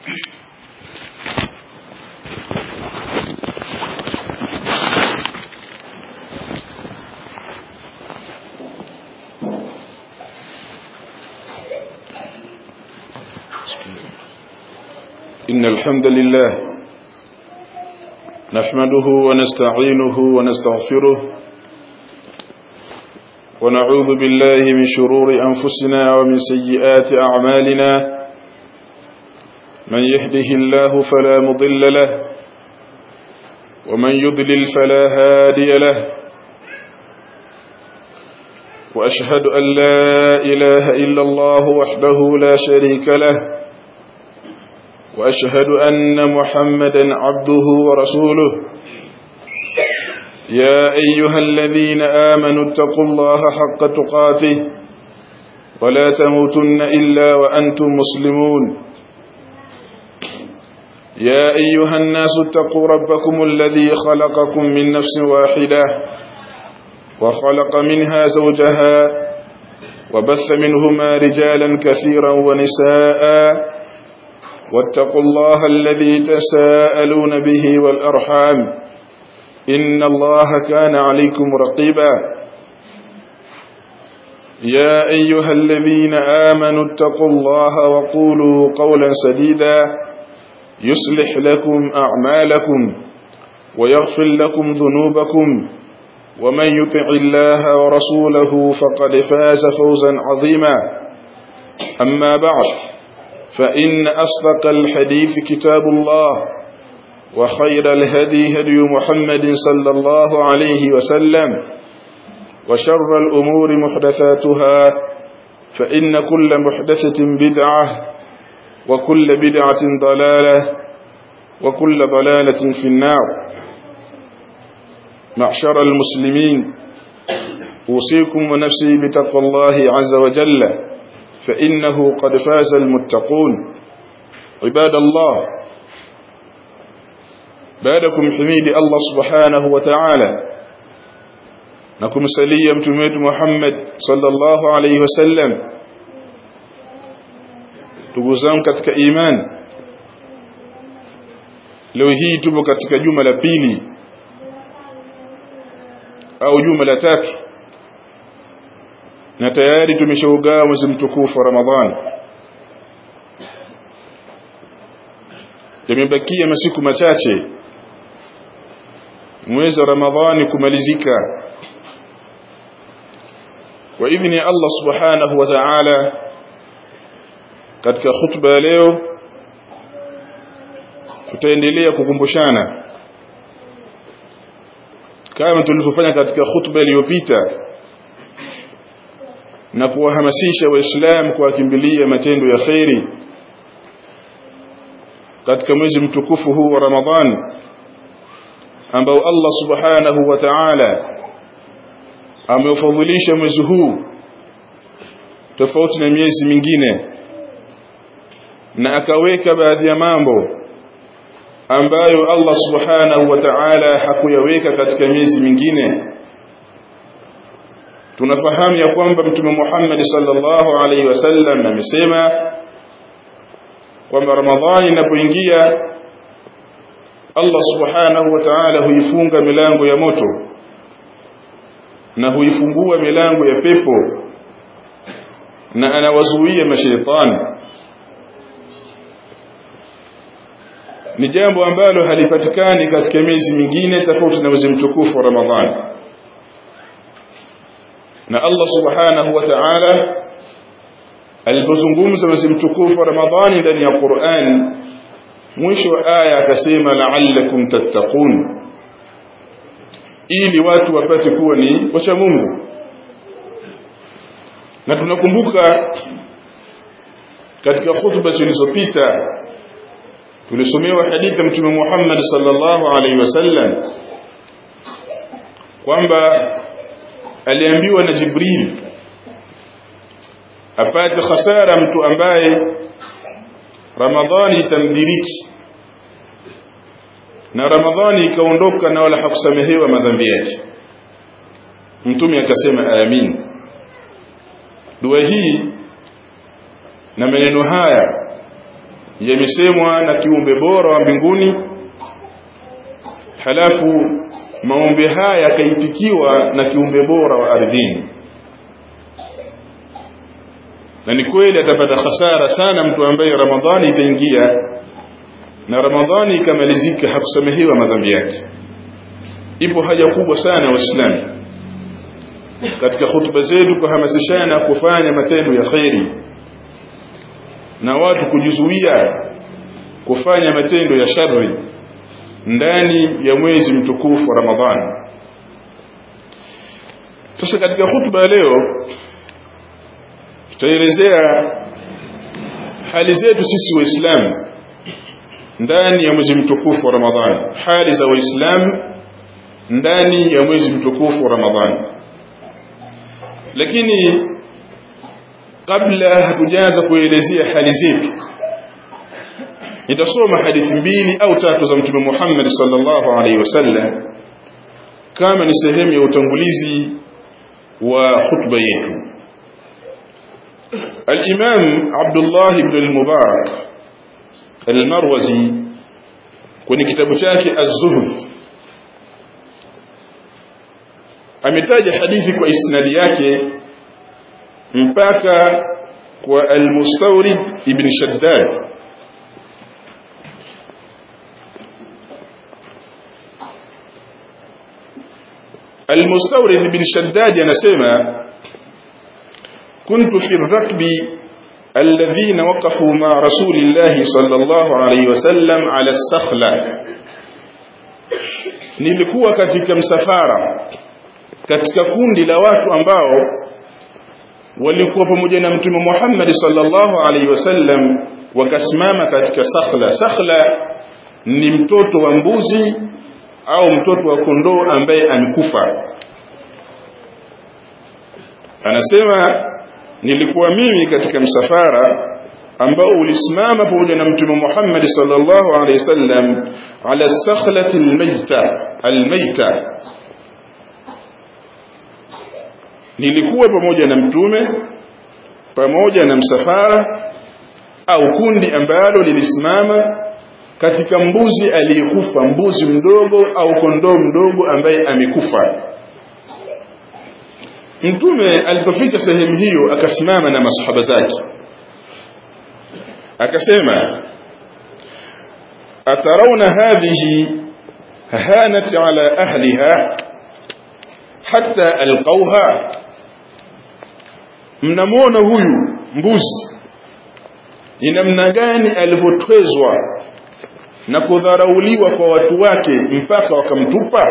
إن الحمد لله نحمده ونستعينه ونستغفره ونعوذ بالله من شرور أنفسنا ومن سيئات أعمالنا من يهده الله فلا مضل له ومن يضلل فلا هادي له وأشهد أن لا إله إلا الله وحده لا شريك له وأشهد أن محمدا عبده ورسوله يا أيها الذين آمنوا اتقوا الله حق تقاته ولا تموتن إلا وأنتم مسلمون يا أيها الناس اتقوا ربكم الذي خلقكم من نفس واحدة وخلق منها زوجها وبث منهما رجالا كثيرا ونساء واتقوا الله الذي تساءلون به والأرحام إن الله كان عليكم رقيبا يا أيها الذين آمنوا اتقوا الله وقولوا قولا سديدا يصلح لكم أعمالكم ويغفر لكم ذنوبكم ومن يطع الله ورسوله فقد فاز فوزا عظيما أما بعد فإن أصدق الحديث كتاب الله وخير الهدي هدي محمد صلى الله عليه وسلم وشر الأمور محدثاتها فإن كل محدثة بدعة وكل بدعة ضلالة وكل ضلالة في النار معشر المسلمين أوصيكم ونفسي بتقوى الله عز وجل فإنه قد فاز المتقون عباد الله بعدكم حميد الله سبحانه وتعالى نكم سليا متميت محمد صلى الله عليه وسلم تقوزان katika iman leo hii tupo katika juma la pili au juma la tatu na tayari tumeshaugawa mwezi mtukufu wa Ramadhani yamebakia masiku machache mwezi wa Ramadhani kumalizika kwa idhini ya Allah subhanahu wa ta'ala katika khutba ya leo tutaendelea kukumbushana kama tulivyofanya katika khutba iliyopita na kuwahamasisha waislamu kuwakimbilia matendo ya khairi katika mwezi mtukufu huu wa Ramadhani ambao Allah subhanahu wa ta'ala ameufadhilisha mwezi huu tofauti na miezi mingine na akaweka baadhi ya mambo ambayo Allah subhanahu wa ta'ala hakuyaweka katika miezi mingine tunafahamu ya kwamba mtume Muhammad sallallahu alaihi wasallam amesema kwamba Ramadhani inapoingia Allah subhanahu wa ta'ala huifunga milango ya moto na huifungua milango ya pepo na anawazuia mashaitani ni jambo ambalo halipatikani katika miezi mingine tofauti na mwezi mtukufu wa Ramadhani na Allah subhanahu wa ta'ala alipozungumza mwezi mtukufu wa Ramadhani ndani ya Qur'an mwisho wa aya akasema la'allakum tattaqun ili watu wapate kuwa ni wacha Mungu na tunakumbuka katika hutuba zilizopita tulisomewa hadithi ya mtume Muhammad sallallahu alaihi wasallam kwamba aliambiwa na Jibril apate hasara mtu ambaye Ramadhani itamdiriki na Ramadhani ikaondoka na wala hakusamehewa madhambi yake mtume akasema amin dua hii na maneno haya yamesemwa na kiumbe bora wa mbinguni halafu maombi haya yakaitikiwa na kiumbe bora wa ardhini na ni kweli atapata hasara sana mtu ambaye ramadhani itaingia na ramadhani ikamalizika hakusamehewa madhambi yake ipo haja kubwa sana waislamu katika hutuba zetu kuhamasishana kufanya matendo ya kheri na watu kujizuia kufanya matendo ya shari ndani ya mwezi mtukufu wa Ramadhani. Sasa katika hutuba ya leo tutaelezea hali zetu sisi waislamu ndani ya mwezi mtukufu wa Ramadhani, hali za waislamu ndani ya mwezi mtukufu wa Ramadhani. Lakini kabla hatujaanza kuelezea hali zetu nitasoma hadithi mbili au tatu za mtume Muhammad sallallahu alaihi wasallam kama ni sehemu ya utangulizi wa khutba yetu الإمام عبد الله بن المبارك المروزي kwenye kitabu chake Az-Zuhd ametaja hadithi kwa isnadi yake mpaka kwa Al-Mustawrid ibn Shaddad Al-Mustawrid ibn Shaddad anasema كنت في الركب الذين وقفوا مع رسول الله صلى الله عليه وسلم على السخلة nilikuwa katika msafara katika kundi la watu ambao walikuwa pamoja na mtume Muhammad sallallahu alaihi wasallam wakasimama katika sakhla sakhla ni mtoto wa mbuzi au mtoto wa kondoo ambaye amekufa anasema nilikuwa mimi katika msafara ambao ulisimama pamoja na mtume Muhammad sallallahu alaihi wasallam ala sakhlati almayta almayta nilikuwa pamoja na mtume pamoja na msafara au kundi ambalo lilisimama katika mbuzi aliyekufa mbuzi mdogo au kondoo mdogo ambaye amekufa mtume alipofika sehemu hiyo akasimama na masahaba zake akasema atarawna hadhihi hanat ala ahliha hatta alqawha mnamwona huyu mbuzi ni namna gani alivyotwezwa na kudharauliwa kwa watu wake mpaka wakamtupa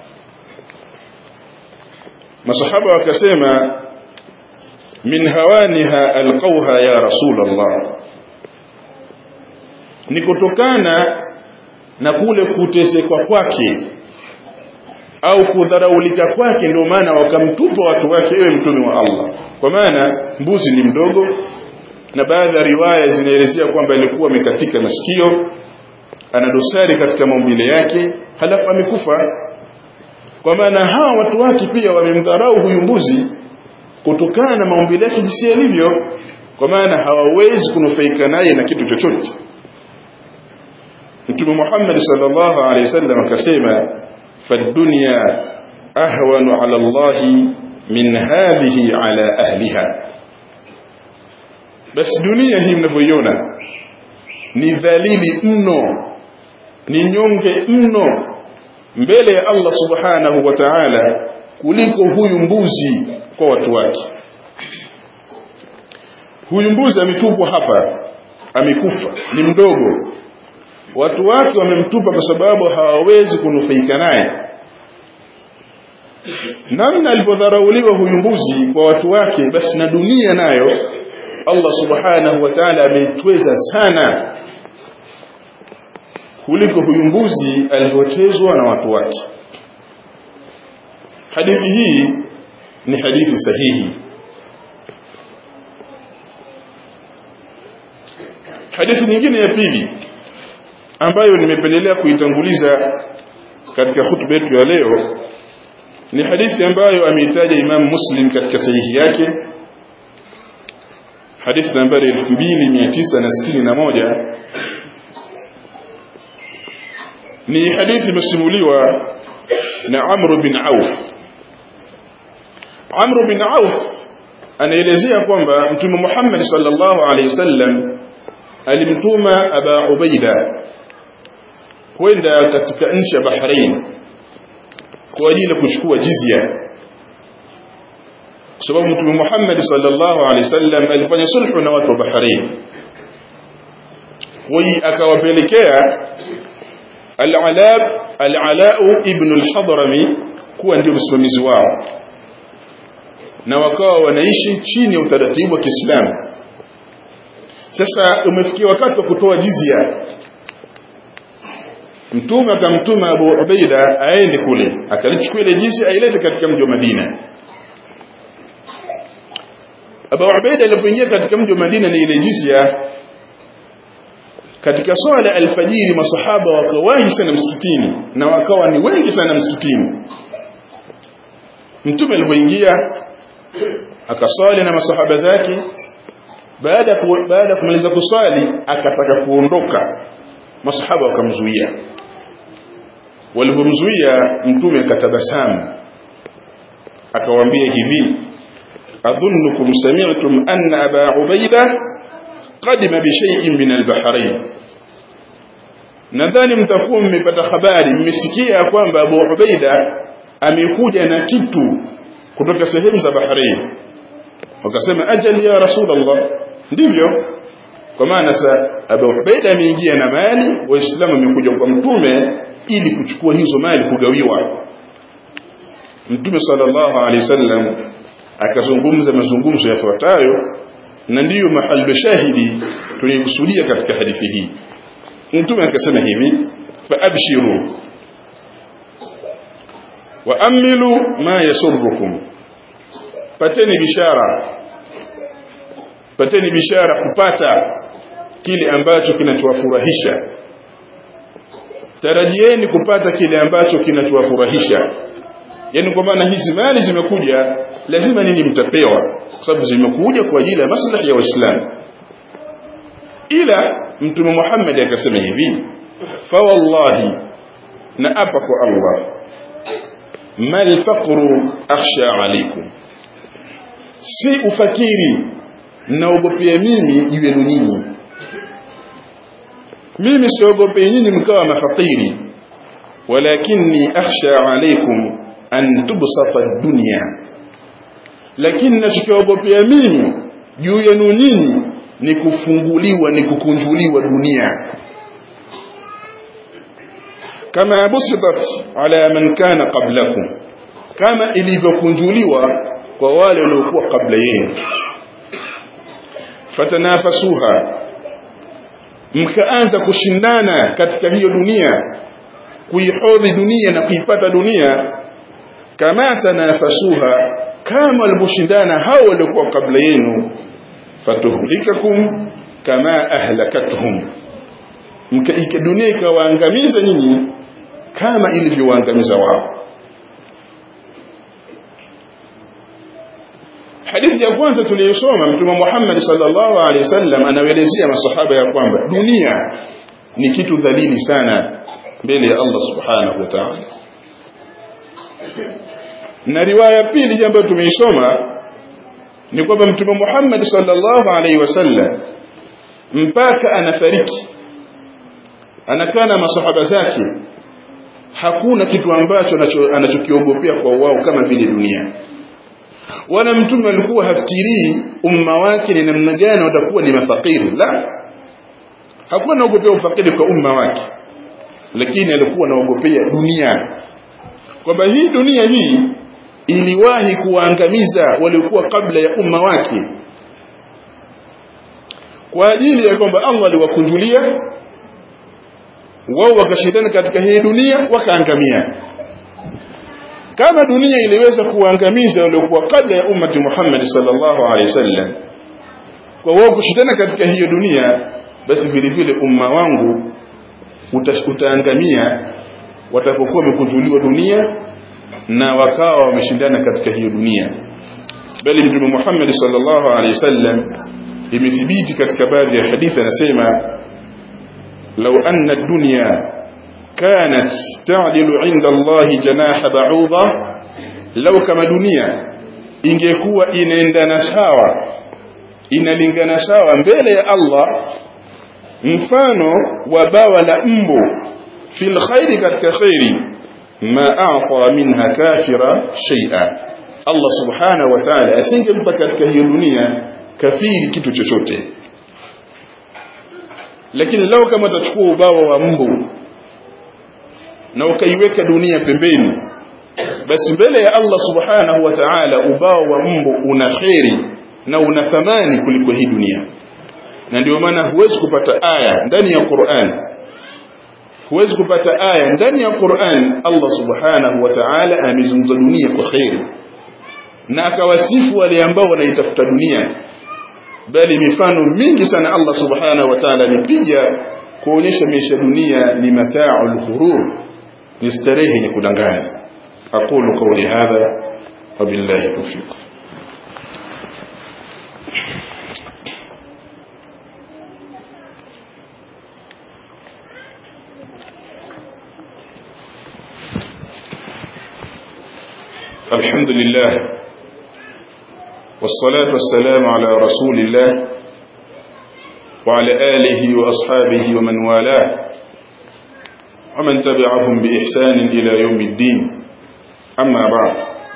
masahaba wakasema min hawaniha alqauha ya rasulullah ni kutokana na kule kutesekwa kwake au kudharaulika kwake ndio maana wakamtupa watu wake ewe mtume wa Allah kwa maana mbuzi ni mdogo na baadhi ya riwaya zinaelezea kwamba alikuwa amekatika masikio ana dosari katika maumbile yake halafu amekufa kwa maana hawa watu wake pia wamemdharau huyu mbuzi kutokana na maumbile yake jinsi yalivyo kwa maana hawawezi kunufaika naye na kitu chochote Mtume Muhammad sallallahu alaihi wasallam akasema fadunya ahwanu ala Allah min hadhihi ala ahliha basi dunia hii mnavyoiona ni dhalili mno ni nyonge mno mbele ya Allah subhanahu wa ta'ala kuliko huyu mbuzi kwa watu wake huyu mbuzi ametupwa hapa amekufa ni mdogo watu wake wamemtupa kwa sababu hawawezi kunufaika naye namna alipodharauliwa huyu mbuzi kwa watu wake basi na dunia nayo Allah subhanahu wa ta'ala ameitweza sana kuliko huyu mbuzi alivyotezwa na watu wake hadithi hii ni hadithi sahihi hadithi nyingine ya pili ambayo nimependelea kuitanguliza katika hutuba yetu ya leo ni hadithi ambayo ameitaja Imam Muslim katika sahihi yake hadithi nambari 2961 ni hadithi imesimuliwa na Amr bin Auf Amr bin Auf anaelezea kwamba Mtume Muhammad sallallahu alaihi wasallam alimtuma Aba Ubaida kwenda katika nchi ya Bahrain kwa ajili ya kuchukua jizya kwa sababu Mtume Muhammad sallallahu alaihi wasallam alifanya sulhu na watu wa Bahrain kwa hiyo akawapelekea Al-Alab Al-Ala ibn al-Hadrami kuwa ndio msimamizi wao na wakawa wanaishi chini ya utaratibu wa Kiislamu sasa umefikia wakati wa kutoa jizya mtume akamtuma Abu Ubaida aende kule akalichukua ile jizya ailete katika mji wa Madina Abu Ubaida alipoingia katika mji wa Madina na ile jizya katika swala alfajiri masahaba wakawahi sana msikitini na wakawa ni wengi sana msikitini mtume alipoingia akaswali na masahaba zake baada baada kumaliza kuswali akataka kuondoka masahaba wakamzuia walipomzuia mtume akatabasamu akawaambia hivi adhunnukum sami'tum anna aba ubaida qadima bi shay'in min al-bahrain nadhani mtakuwa mmepata habari mmesikia kwamba Abu Ubaida amekuja na kitu kutoka sehemu za Bahrain wakasema ajali ya Rasulullah ndivyo kwa maana sa Abu Ubaida ameingia na mali waislamu wamekuja kwa mtume ili kuchukua hizo mali kugawiwa mtume sallallahu alaihi wasallam akazungumza mazungumzo yafuatayo na ndiyo mahali shahidi tuliyokusudia katika hadithi hii mtume akasema hivi faabshiru waamilu ma yasurrukum pateni bishara pateni bishara kupata kile ambacho kinachowafurahisha tarajieni kupata kile ambacho kinachowafurahisha yani kwa maana hizi mali zimekuja lazima nini mtapewa kwa sababu zimekuja kwa ajili ya maslahi ya waislamu ila mtume Muhammad akasema hivi fa wallahi na apa kwa Allah mal faqru akhsha alaykum si ufakiri naogopea mimi juu yenu nyinyi mimi siogopei nyinyi mkawa mafakiri walakinni akhsha alaykum an tubsata dunya lakini nachokiogopea mimi juu yenu nyinyi ni kufunguliwa ni kukunjuliwa dunia kama busitat ala man kana qablakum kama ilivyokunjuliwa kwa wale waliokuwa kabla yenu fatanafasuha mkaanza kushindana katika hiyo dunia kuihodhi dunia na kuipata dunia kama tanafasuha kama walivyoshindana hao waliokuwa kabla yenu fatuhlikakum kama ahlakatuhum mkaika dunia ikawaangamiza nyinyi kama ilivyowaangamiza wao hadithi ya kwanza tuliyosoma mtume Muhammad sallallahu alaihi wasallam anaelezea masahaba ya kwamba dunia ni kitu dhalili sana mbele ya Allah subhanahu wa ta'ala na riwaya pili ambayo tumeisoma ni kwamba mtume Muhammad sallallahu alaihi wasallam mpaka anafariki anakaa na masahaba zake hakuna kitu ambacho anachokiogopea kwa wao kama vile dunia wala mtume alikuwa hafikirii umma wake ni namna gani watakuwa ni mafakiri la hakuwa anaogopea ufakiri kwa umma wake lakini alikuwa anaogopea dunia kwamba hii dunia hii iliwahi kuwaangamiza waliokuwa kabla ya umma wake kwa ajili ya kwamba Allah aliwakunjulia wao wakashindana katika hii dunia wakaangamia kama dunia iliweza kuangamiza waliokuwa kabla ya ummati Muhammad sallallahu alaihi wasallam kwa wao kushindana katika hiyo dunia basi vile vile umma wangu utaangamia watapokuwa wamekunjuliwa dunia na wakawa wameshindana katika hiyo dunia bali mtume Muhammad sallallahu alaihi wasallam imethibiti katika baadhi ya hadithi anasema law anna ad-dunya kanat ta'dilu 'inda Allah janaha ba'udha law kama dunia ingekuwa inaendana sawa inalingana sawa mbele ya Allah mfano wa bawa la mbu fil khairi katika khairi ma a'ta minha kafira shay'a Allah subhanahu wa ta'ala asingempa katika hiyo dunia kafiri kitu chochote lakini lao kama utachukua ubawa wa mbu na ukaiweka dunia pembeni basi mbele ya Allah subhanahu wa ta'ala ubawa wa mbu una kheri na una thamani kuliko hii dunia na ndio maana huwezi kupata aya ndani ya Qur'an huwezi kupata aya ndani ya Qur'an Allah subhanahu wa ta'ala amezungumza dunia kwa kheri na akawasifu wale ambao wanaitafuta dunia bali mifano mingi sana Allah subhanahu wa ta'ala alipiga kuonyesha maisha dunia ni mata'ul ghurur ni starehe yenye kudanganya aqulu qawli hadha wabillahi tawfiq الحمد لله والصلاة والسلام على رسول الله وعلى آله وأصحابه ومن والاه ومن تبعهم بإحسان إلى يوم الدين أما بعد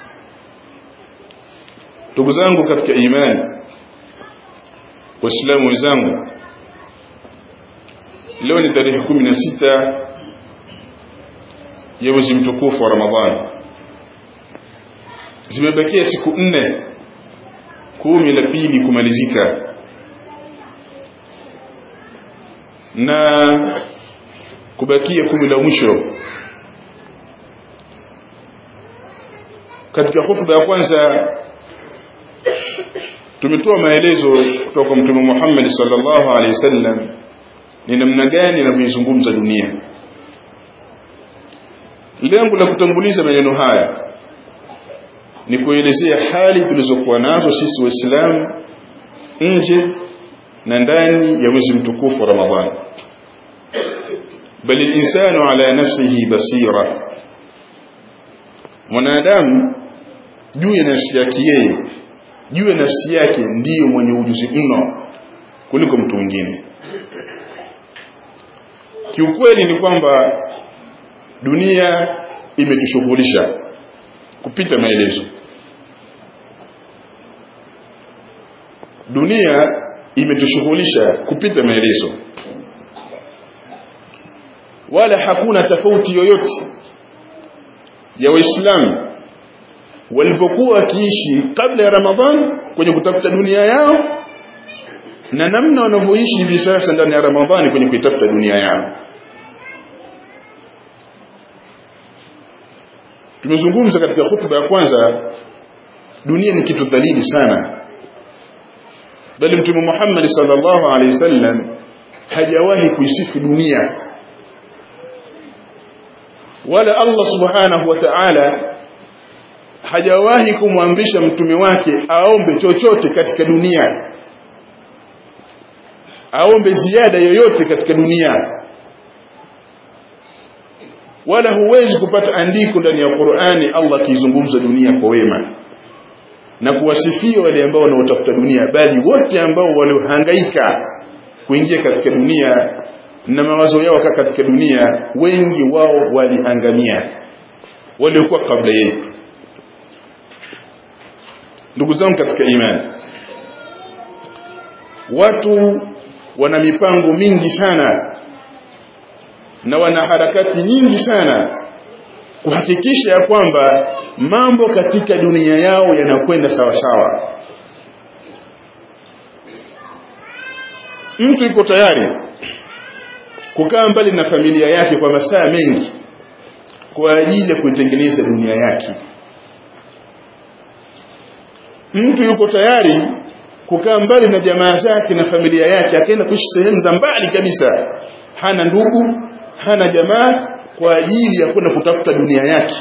تقزانك كتك إيمان وإسلام وزانك leo ni tarehe kumi na sita ya mwezi mtukufu wa ramadhani zimebakia siku nne kumi la pili kumalizika na kubakia kumi la mwisho katika hutuba ya kwanza tumetoa maelezo kutoka kwa mtume Muhammad sallallahu alaihi wasallam ni namna gani anavyozungumza dunia lengo la kutanguliza maneno haya ni kuelezea hali tulizokuwa nazo sisi waislamu nje na ndani ya mwezi mtukufu wa Ramadhani bali insanu ala nafsihi basira mwanadamu juu ya nafsi yake yeye juu ya nafsi yake ndiyo mwenye ujuzi mno kuliko mtu mwingine kiukweli ni kwamba dunia imetushughulisha kupita maelezo dunia imetushughulisha kupita maelezo wala hakuna tofauti yoyote ya waislamu walipokuwa wakiishi kabla ya ramadhan kwenye kutafuta dunia yao na namna wanavyoishi hivi sasa ndani ya ramadhani kwenye kuitafuta dunia yao tumezungumza katika hutuba ya kwanza dunia ni kitu dhalili sana bali mtume Muhammad sallallahu alaihi wasallam hajawahi kuisifu dunia wala Allah subhanahu wa ta'ala hajawahi kumwamrisha mtume wake aombe chochote katika dunia aombe ziada yoyote katika dunia wala huwezi kupata andiko ndani ya Qur'ani Allah akizungumza dunia kwa wema na kuwasifia wale ambao wanaotafuta dunia bali wote ambao waliohangaika kuingia katika dunia na mawazo yao kaa katika dunia wengi wao waliangamia waliokuwa kabla yetu ndugu zangu katika imani watu wana mipango mingi sana na wana harakati nyingi sana kuhakikisha ya kwamba mambo katika dunia yao yanakwenda sawa sawa mtu yuko tayari kukaa mbali na familia yake kwa masaa mengi kwa ajili ya kuitengeneza dunia yake mtu yuko tayari kukaa mbali na jamaa zake na familia yake akaenda kuishi sehemu za mbali kabisa hana ndugu hana jamaa kwa ajili ya kwenda kutafuta dunia yake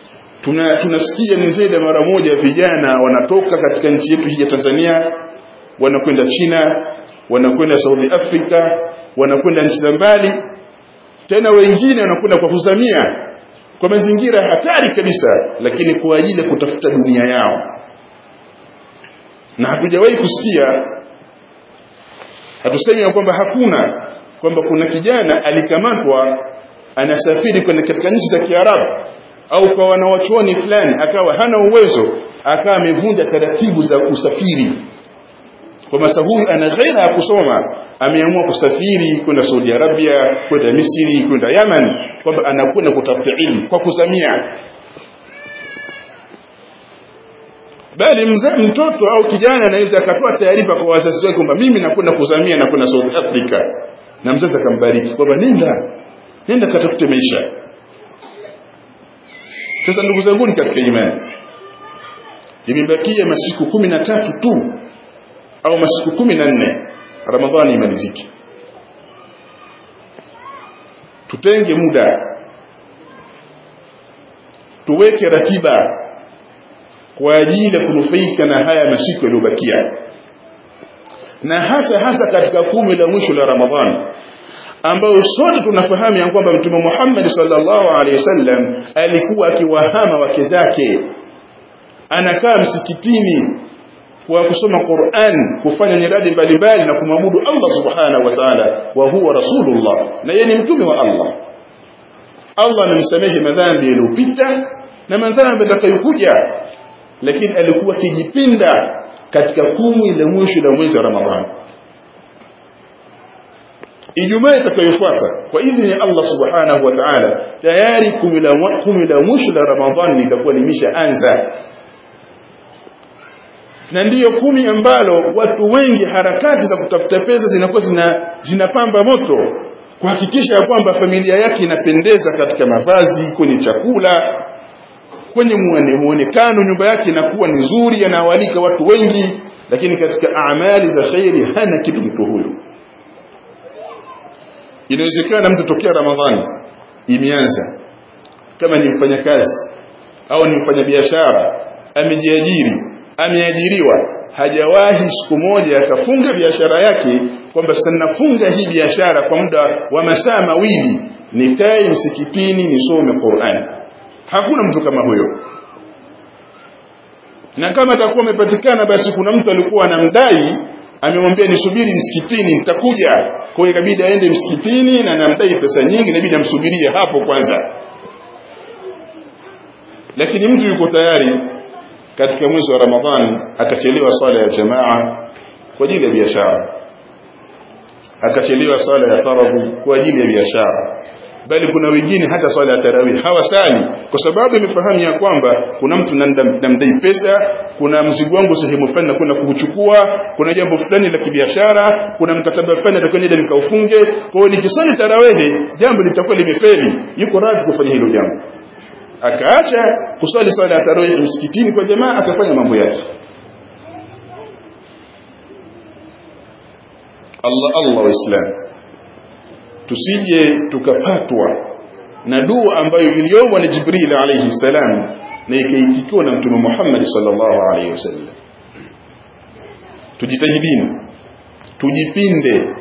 tuna tunasikia ni zaidi mara moja vijana wanatoka katika nchi yetu hii ya Tanzania wanakwenda China wanakwenda Saudi Africa wanakwenda nchi za mbali tena wengine wanakwenda kwa kuzamia kwa mazingira hatari kabisa lakini kwa ajili ya kutafuta dunia yao na hatujawahi kusikia hatusemi kwamba hakuna kwamba kuna kijana alikamatwa anasafiri kwenda katika nchi za Kiarabu au kwa wanawachuoni fulani akawa hana uwezo akawa amevunja taratibu za usafiri kwa masa huyu ana ghaira ya kusoma ameamua kusafiri kwenda Saudi Arabia kwenda Misri kwenda Yaman kwamba anakwenda kutafuta ilmu kwa kuzamia bali mzee mtoto au kijana anaweza akatoa taarifa kwa wazazi wake kwamba mimi nakwenda kuzamia na kwenda South Africa na mzazi akambariki kwamba nenda nenda katafute maisha sasa ndugu zangu ni katika imani imebakia masiku kumi na tatu tu au masiku kumi na nne ramadhani imalizike tutenge muda tuweke ratiba kwa ajili ya kunufaika na haya masiku yaliyobakia na hasa hasa katika kumi la mwisho la ramadhani ambayo sote tunafahamu ya kwamba mtume Muhammad sallallahu alaihi wasallam alikuwa akiwahama wake zake anakaa msikitini kwa kusoma Qur'an kufanya nyiradi mbalimbali na kumwabudu Allah subhanahu wa ta'ala wa huwa rasulullah na yeye ni mtume wa Allah Allah anamsamehe madhambi yaliyopita na madhambi yatakayokuja lakini alikuwa kijipinda katika kumi la mwisho la mwezi wa Ramadhani Ijumaa itakayofuata kwa idhini ya Allah Subhanahu wa Ta'ala tayari kumi la kumi la mwisho la Ramadhani litakuwa limeshaanza na ndiyo kumi ambalo watu wengi harakati za kutafuta pesa zinakuwa zina zinapamba moto kuhakikisha ya kwamba familia yake inapendeza katika mavazi kwenye chakula kwenye muonekano nyumba yake inakuwa ni nzuri anawalika watu wengi lakini katika amali za khairi hana kitu mtu huyo inawezekana mtu tokea ramadhani imeanza kama ni mfanyakazi au ni mfanyabiashara amejiajiri ameajiriwa hajawahi siku moja akafunga biashara yake kwamba sasa nafunga hii biashara kwa muda wa masaa mawili nikae msikitini nisome Qur'an hakuna mtu kama huyo na kama atakuwa amepatikana basi kuna mtu alikuwa anamdai amemwambia nisubiri msikitini nitakuja kwa hiyo ikabidi aende msikitini na namdai pesa nyingi inabidi amsubirie hapo kwanza lakini mtu yuko tayari katika mwezi wa Ramadhani akachelewa swala ya jamaa kwa ajili ya biashara akachelewa swala ya faradhi kwa ajili ya biashara bali kuna wengine hata swala ya tarawih hawasali kwa sababu imefahamu ya kwamba kuna mtu namdai pesa kuna mzigo wangu sehemu fulani na kwenda kuchukua kuna jambo fulani la kibiashara kuna mkataba fulani atakwenda nikaufunge kwa hiyo nikisali tarawih jambo litakuwa limefeli yuko radhi kufanya hilo jambo akaacha kuswali swala ya tarawih msikitini kwa jamaa akafanya mambo yake Allah Allah waislam tusije tukapatwa na dua ambayo iliyomwa na Jibril alayhi salam na ikaitikiwa na Mtume Muhammad sallallahu alayhi wasallam tujitahidini tujipinde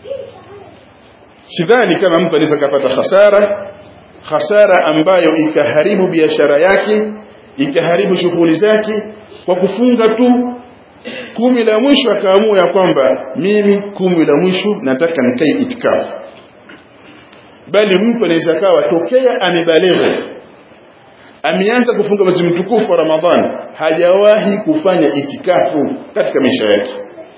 sidhani kama mtu anaweza kupata hasara hasara ambayo ikaharibu biashara yake ikaharibu shughuli zake kwa kufunga tu kumi la mwisho akaamua ya kwamba mimi kumi la mwisho nataka nikae itikafu bali mtu anaweza kawa tokea amebalegha ameanza kufunga mwezi mtukufu wa Ramadhani hajawahi kufanya itikafu katika maisha yake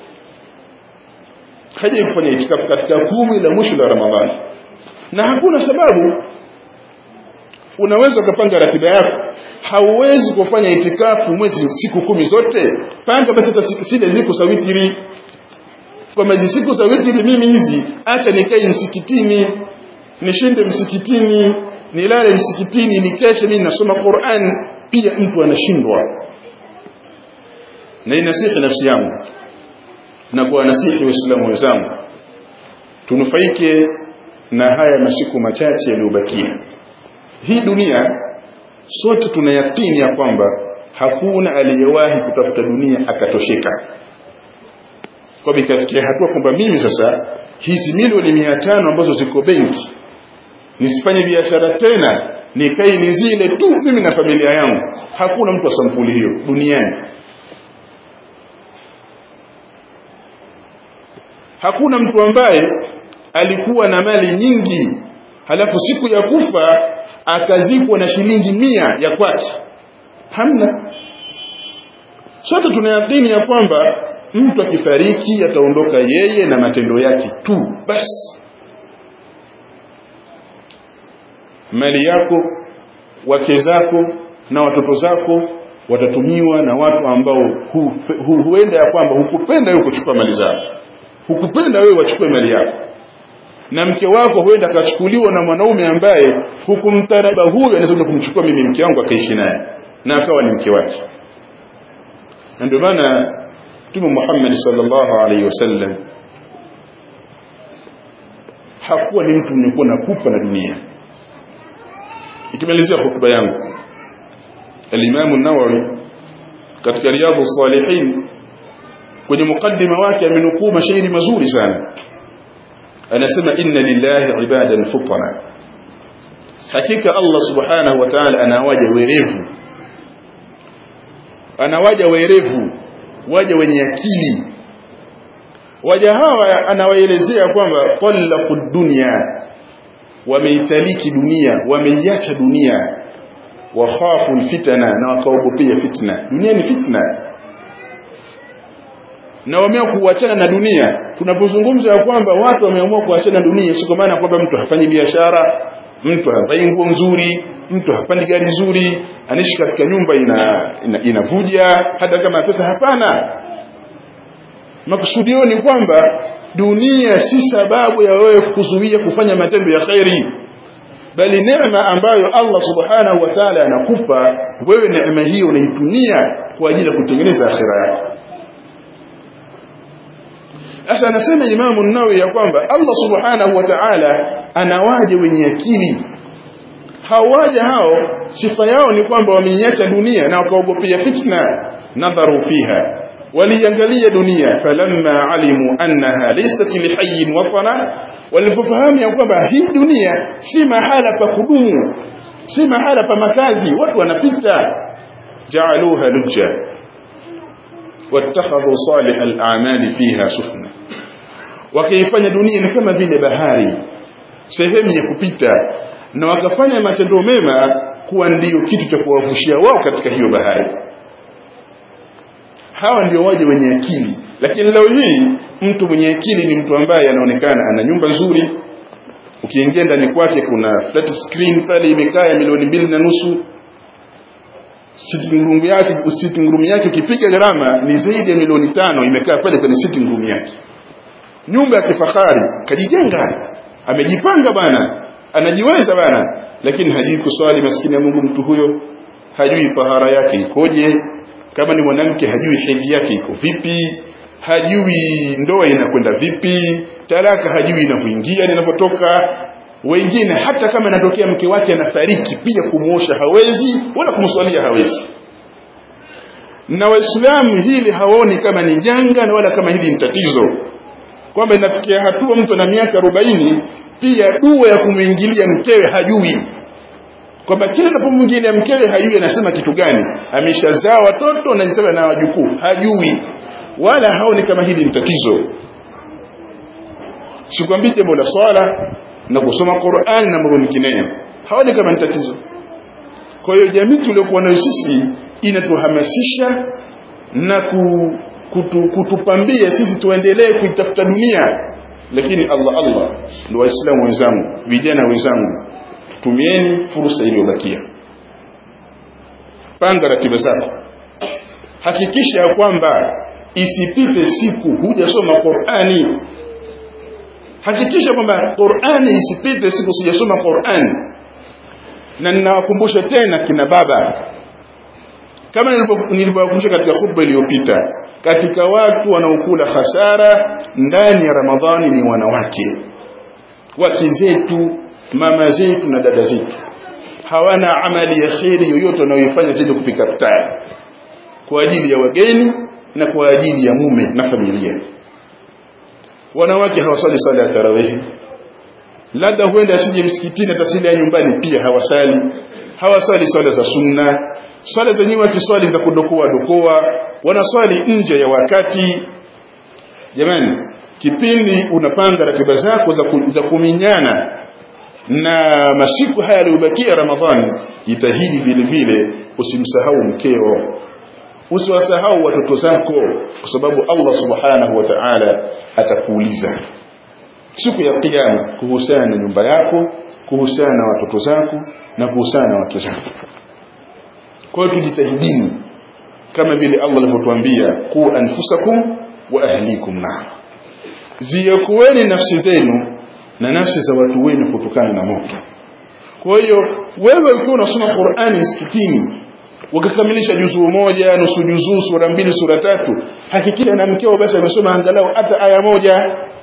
hajawahi kufanya itikafu katika kumi la mwisho la Ramadhani na hakuna sababu unaweza ukapanga ratiba yako hauwezi kufanya itikafu mwezi siku kumi zote panga basi hata siku zile ziko za witri kwa maji siku za witri mimi hizi acha nikae msikitini nishinde msikitini nilale msikitini nikeshe mimi nasoma Qur'an pia mtu anashindwa na inasihi nafsi yangu na kwa nasihi waislamu wenzangu tunufaike na haya masiku machache yaliyobakia hii dunia sote tunayakini ya kwamba hakuna aliyewahi kutafuta dunia akatosheka kwa ikafikia hatua kwamba mimi sasa hizi milioni mia tano ambazo ziko benki nisifanye biashara tena nikae ni zile tu mimi na familia yangu hakuna mtu wa sampuli hiyo duniani hakuna mtu ambaye alikuwa na mali nyingi halafu siku ya kufa akazikwa na shilingi mia ya kwake hamna sote tunayakini ya kwamba mtu akifariki ataondoka yeye na matendo yake tu basi mali yako wake zako na watoto zako watatumiwa na watu ambao hu, hu, huenda ya kwamba hukupenda wewe kuchukua mali zako hukupenda wewe wachukue mali yako na mke wako huenda akachukuliwa na mwanaume ambaye hukumtaraba huyo anaweza kumchukua mimi mke wangu akaishi naye na akawa ni mke wake na ndio maana Mtume Muhammad sallallahu alaihi wasallam hakuwa ni mtu mwenye kuwa na pupa na dunia ikimalizia hotuba yangu al-Imam an-Nawawi katika Riyadhus Salihin kwenye mukaddima wake amenukuu mashairi mazuri sana anasema inna lillahi ibadan futana hakika Allah subhanahu wa ta'ala anawaja werevu anawaja werevu waja wenye akili waja hawa anawaelezea kwamba talaqu dunya wameitaliki dunia wameiacha dunia wakhafu alfitana na wakaogopea fitna dunia ni fitna na wameamua kuachana na dunia tunapozungumza ya kwamba watu wameamua kuachana na dunia si kwa maana kwamba mtu hafanyi biashara mtu havai nguo nzuri mtu hapandi gari nzuri anaishi katika nyumba ina, ina inavuja hata kama pesa hapana makusudio ni kwamba dunia si sababu ya wewe kuzuia kufanya matendo ya khairi bali neema ambayo Allah subhanahu wa ta'ala anakupa wewe neema hiyo unaitumia kwa ajili ya kutengeneza akhira yako sasa anasema Imamu Nawawi ya kwamba Allah subhanahu wa ta'ala anawaje wenye akili hawaja hao sifa yao ni kwamba wameiacha dunia na wakaogopea fitna nadharu fiha waliangalia dunia falamma alimu annaha laysat lihayyin watana walipofahamu ya kwamba hii dunia si mahala pa kudumu si mahala pa makazi watu wanapita ja'aluha lujja wattakhadhu salih al-a'mali fiha sufna wakaifanya dunia ni kama vile bahari sehemu ya kupita na wakafanya matendo mema kuwa ndiyo kitu cha kuwavushia wao katika hiyo bahari hawa ndio waje wenye akili lakini leo hii mtu mwenye akili ni mtu ambaye anaonekana ana nyumba nzuri ukiingia ndani kwake kuna flat screen pale imekaa ya milioni mbili na nusu sitting room yake sitting room yake ukipiga gharama ni zaidi ya milioni tano imekaa pale kwenye sitting room yake nyumba ya kifahari kajijenga amejipanga bana anajiweza bana lakini hajui kuswali maskini ya Mungu mtu huyo hajui fahara yake ikoje kama ni mwanamke hajui hedhi yake iko vipi hajui ndoa inakwenda vipi talaka hajui inavyoingia na inapotoka wengine hata kama inatokea mke wake anafariki pia kumuosha hawezi wala kumswalia hawezi na waislamu hili hawaoni kama ni janga na wala kama hili ni tatizo kwamba inafikia hatua mtu na miaka arobaini pia dua ya kumwingilia mkewe hajui kwamba kila anapomwingilia mkewe hajui anasema kitu gani ameshazaa watoto na sasa na wajukuu hajui wala haoni kama hili ni tatizo sikwambii jambo la swala na kusoma Qur'an na mambo mengineyo haoni kama ni tatizo kwa hiyo jamii tuliokuwa nayo sisi inatuhamasisha na ku, kutu, kutupambia sisi tuendelee kuitafuta dunia lakini Allah Allah ndio waislamu wenzangu vijana wenzangu tumieni fursa iliyobakia panga ratiba zako hakikisha ya kwamba isipite siku hujasoma Qur'ani hakikisha kwamba Qur'ani isipite siku sijasoma Qur'ani na ninawakumbusha tena kina baba kama nilivyowakumbusha katika khutba iliyopita katika watu wanaokula hasara ndani ya Ramadhani ni wanawake wake zetu mama zetu na dada zetu hawana amali ya kheri yoyote wanayoifanya zaidi kupika futari kwa ajili ya wageni na kwa ajili ya mume na familia wanawake hawasali sala ya tarawih labda huenda asije msikitini atasili ya nyumbani pia hawasali hawasali swala za sunna swala zenyewe wakiswali za kudokoa dokoa wanaswali nje ya wakati jamani kipindi unapanga ratiba zako za, ku, za kuminyana na masiku haya yaliyobakia Ramadhani jitahidi vile vile usimsahau mkeo usiwasahau watoto zako kwa sababu Allah subhanahu wa ta'ala atakuuliza siku ya kiyama kuhusiana na nyumba yako kuhusiana na watoto zako na kuhusiana na wake zako kwa hiyo tujitahidini kama vile Allah alivyotuambia ku anfusakum wa ahlikum nar ziyakueni nafsi zenu na nafsi za watu wenu kutokana na moto kwa hiyo wewe ukiwa unasoma Qur'ani msikitini ukikamilisha juzuu moja nusu juzuu sura mbili sura tatu hakikisha na mkeo basi amesoma angalau hata aya moja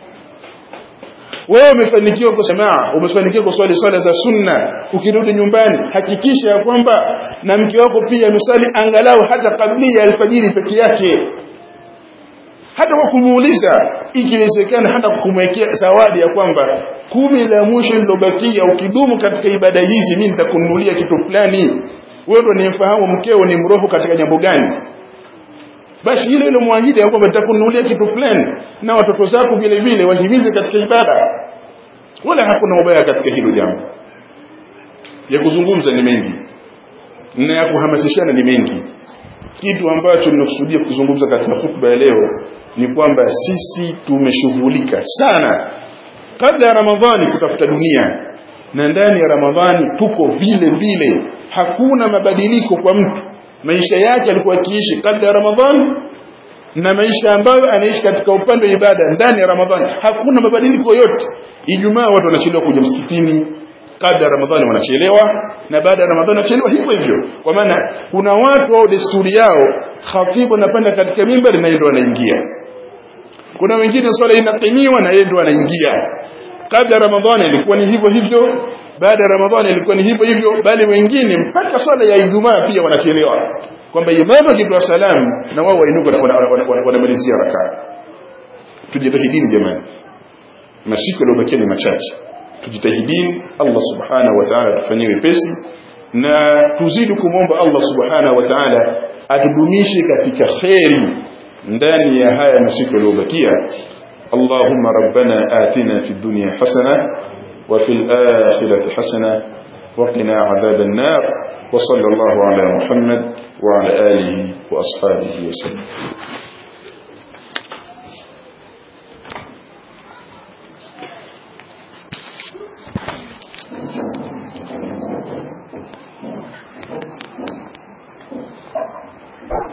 wewe umefanikiwa kusema umefanikiwa kuswali swala za sunna ukirudi nyumbani hakikisha ya kwamba na mke wako pia ameswali angalau hata kabla ya alfajiri peke yake hata kwa kumuuliza ikiwezekana hata kumwekea zawadi ya kwamba kumi la mwisho lilobakia ukidumu katika ibada hizi mimi nitakununulia kitu fulani wewe ndo nimfahamu mkeo ni mroho katika jambo gani basi ile ile muahidi ya kwamba nitakununulia kitu fulani na watoto zako vile vile wahimize katika ibada wala hakuna ubaya katika hilo jambo ya kuzungumza ni mengi na ya kuhamasishana ni mengi kitu ambacho nimekusudia kuzungumza katika hutuba ya leo ni kwamba sisi tumeshughulika sana kabla ya Ramadhani kutafuta dunia na ndani ya Ramadhani tuko vile vile hakuna mabadiliko kwa mtu maisha yake alikuwa akiishi kabla ya Ramadhani na maisha ambayo anaishi katika upande wa ibada ndani ya Ramadhani hakuna mabadiliko yote Ijumaa watu wanachelewa kuja msikitini kabla ya Ramadhani wanachelewa na baada ya Ramadhani wanachelewa hivyo hivyo kwa maana kuna watu au desturi yao khatibu anapanda katika mimbari na yeye ndo anaingia kuna wengine swala inaqimiwa na yeye ndo anaingia kabla ya Ramadhani ilikuwa ni hivyo hivyo baada ya Ramadhani ilikuwa ni hivyo hivyo bali wengine mpaka swala ya Ijumaa pia wanachelewa kwamba imamu akitoa salamu na wao wainuka wanamalizia rakaa tujitahidini jamani masiku yaliyobakia ni machache tujitahidini Allah subhanahu wa ta'ala tufanyie wepesi na tuzidi kumwomba Allah subhanahu wa ta'ala atudumishe katika kheri ndani ya haya masiku yaliyobakia اللهم ربنا آتنا في الدنيا حسنة وفي الآخرة حسنة وقنا عذاب النار وصلى الله على محمد وعلى آله وأصحابه وسلم